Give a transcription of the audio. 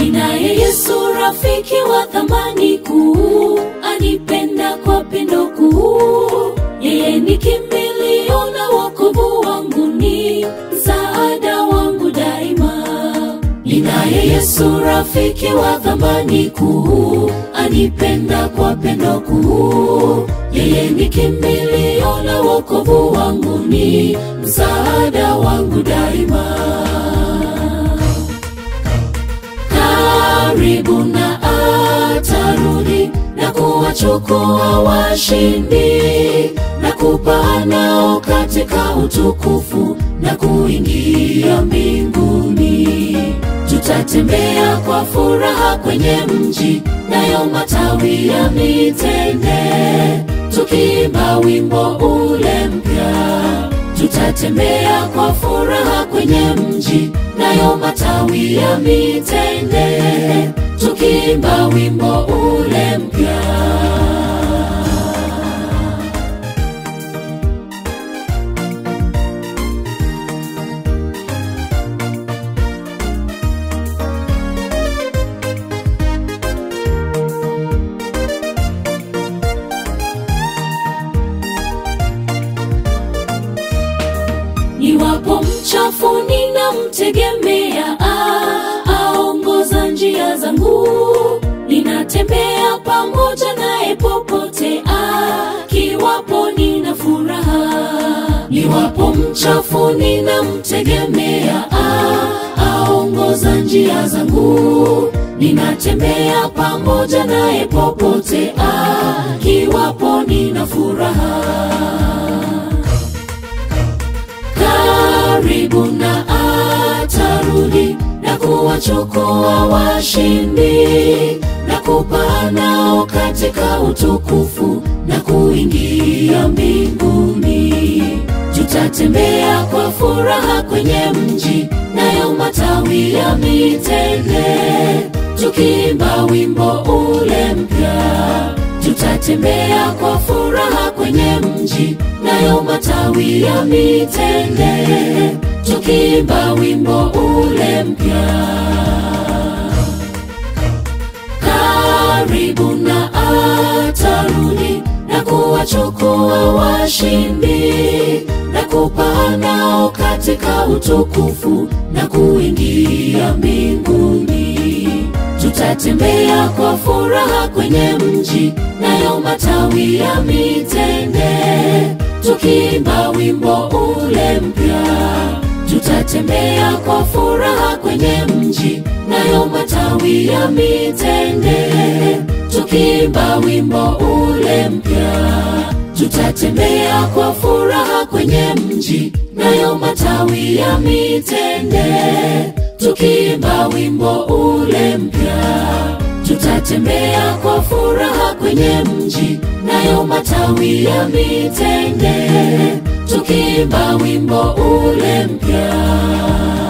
ninaye Yesu rafiki wa thamani kuu, anipenda kwa pendo kuu. Yeye ni kimbilio na wokovu wangu, ni msaada wangu daima. Ninaye Yesu rafiki wa thamani kuu, anipenda kwa pendo kuu. Yeye ni kimbilio na wokovu wangu, ni msaada wangu daima. Karibu na atarudi na kuwachukua washindi na kupaa nao katika utukufu na kuingia mbinguni. Tutatembea kwa furaha kwenye mji, nayo matawi ya mitende, tukiimba wimbo ule mpya. Tutatembea kwa furaha kwenye mji, nayo matawi ya mitende, tukiimba wimbo ule mpya. Niwapo mchafu ninamtegemea, ah, aongoza njia zangu. Ninatembea pamoja naye popote, ah, kiwapo nina furaha. Niwapo mchafu ninamtegemea, ah, aongoza njia zangu. Ninatembea pamoja naye popote, ah, kiwapo nina furaha karibu na atarudi na kuwachukua washindi na kupaa nao katika utukufu na kuingia mbinguni. Tutatembea kwa furaha kwenye mji, nayo matawi ya mitende, tukiimba wimbo ule mpya. Tutatembea kwa furaha kwenye mji, nayo matawi ya mitende, tukiimba wimbo ule mpya. Karibu na atarudi na kuwachukua washindi na kupaa nao katika utukufu na kuingia mbinguni. Tutatembea kwa furaha kwenye mji, nayo matawi ya mitende, tukiimba wimbo ule mpya. Tutatembea kwa furaha kwenye mji, nayo matawi ya mitende, tukiimba wimbo ule mpya. Tutatembea kwa furaha kwenye mji, nayo matawi ya mitende, tukiimba wimbo ule mpya. Tutatembea kwa furaha kwenye mji, nayo matawi ya mitende, tukiimba wimbo ule mpya.